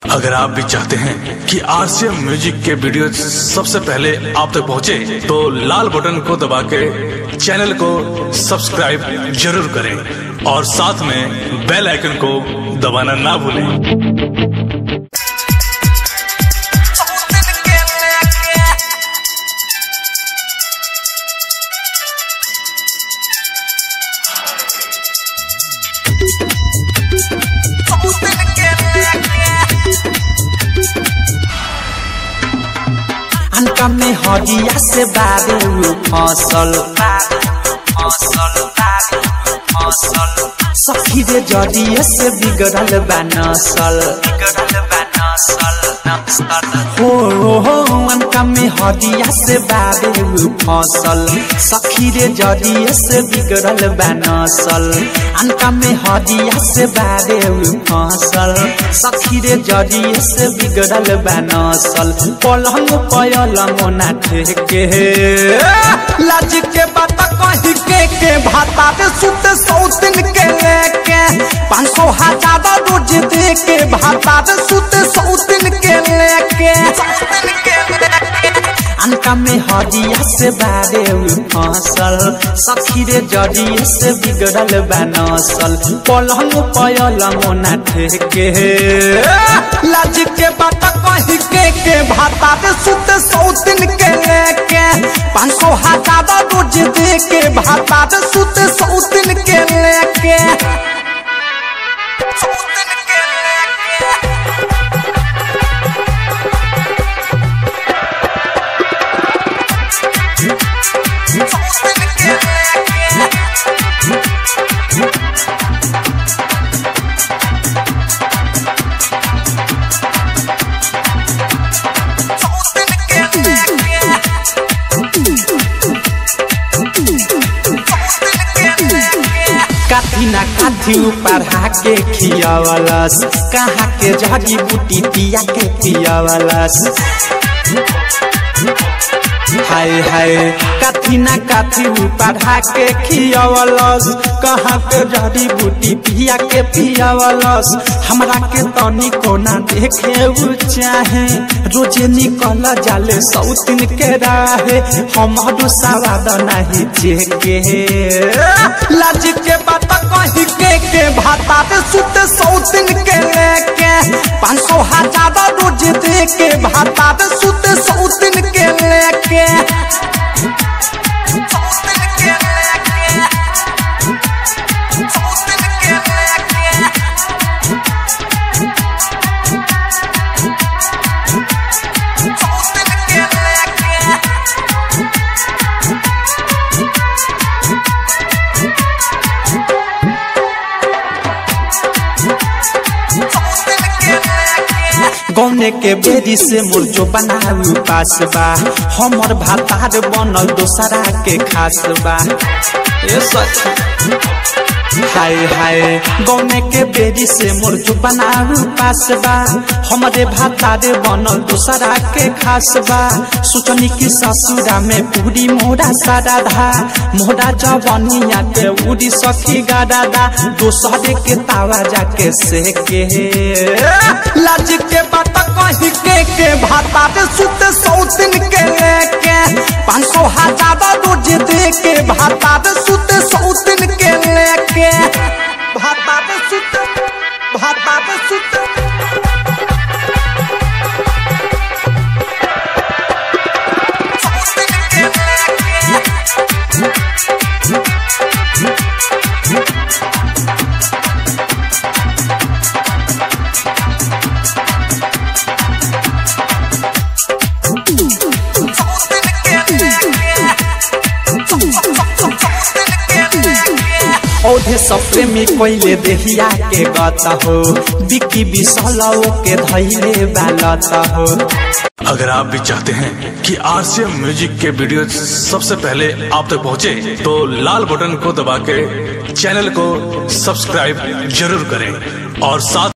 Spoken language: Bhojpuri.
अगर आप भी चाहते हैं कि आरसीएम म्यूजिक के वीडियो सबसे पहले आप तक पहुंचे, तो लाल बटन को दबा के चैनल को सब्सक्राइब जरूर करें और साथ में बेल आइकन को दबाना ना भूलें अनका में हदिया से बारे उ फसल फसल फसल सखी रे जदिया से बिगड़ल बा नसल बिगड़ल बा नसल हो हो अनका में हदिया से बारे उ फसल सखी रे जदिया से बिगड़ल बा नसल अनका में हदिया से बारे उ फसल सखी रे जदिया से बिगड़ल बा नसल पलंग पलंग ना ठेके लाज के बात कही के के भाता पे सुते सौतिन के लेके पाँच सौ हजार रोज दे के भाता पे सुते सौतिन के लेके अनका में हदिया से बारे उ फसल सखी रे जदिया से बिगड़ल बा नसल पलंग पलंग ना ठेके लाज के बात कही के के भाता पे सुते सौतिन के लेके पाँच सौ हजार रोज दे के भाता पे सुते सौतिन के लेके सौतिन के लेके सौतिन के लेके सौतिन के लेके काथी ना काथी पढ़ा के खियावलस कहाँ के जड़ी बूटी पिया के पियावलस हाय हाय काथी ना काथी पढ़ा के खियावलस कहाँ के जड़ी बूटी पिया के पियावलस हमरा के तनी कोना देखे उ चाहे रोजे निकल जाले सौतिन के राहे हमारो सवाद नहीं चेके लाज के बात कही के के भाता पे सुते सौतिन के लेके पाँच सौ हजार रोज दे के भाता पे सुते सौतिन के लेके सौतिन के लेके सौतिन के लेके सौतिन के लेके गौने के बेरी से मुर्जो बनाऊ पास बा हमर भातार बनल दोसरा के खास बा ए सच हाय हाय गौने के बेरी से मुर्जो बनाऊ पास बा हमरे भातार बनल दोसरा के खास बा सोचनी की ससुरा में पूरी मोरा सारा धा मोरा जवनिया के उड़ी सखी गादा दोसरे के तावा जाके सेके लाज के बात कही के के भाता पे सुते सौतिन के लेके पाँच सौ हजार रोज दे के भाता पे सुते सौतिन के लेके भाता पे सुते भाता पे सुते सौतिन के लेके औधे सब प्रेमी कोइले देहिया के गत हो बिक्की बिसलओ के धैले बालत हो अगर आप भी चाहते हैं कि आरसीएम म्यूजिक के वीडियो सबसे पहले आप तक पहुंचे, तो लाल बटन को दबा के चैनल को सब्सक्राइब जरूर करें और साथ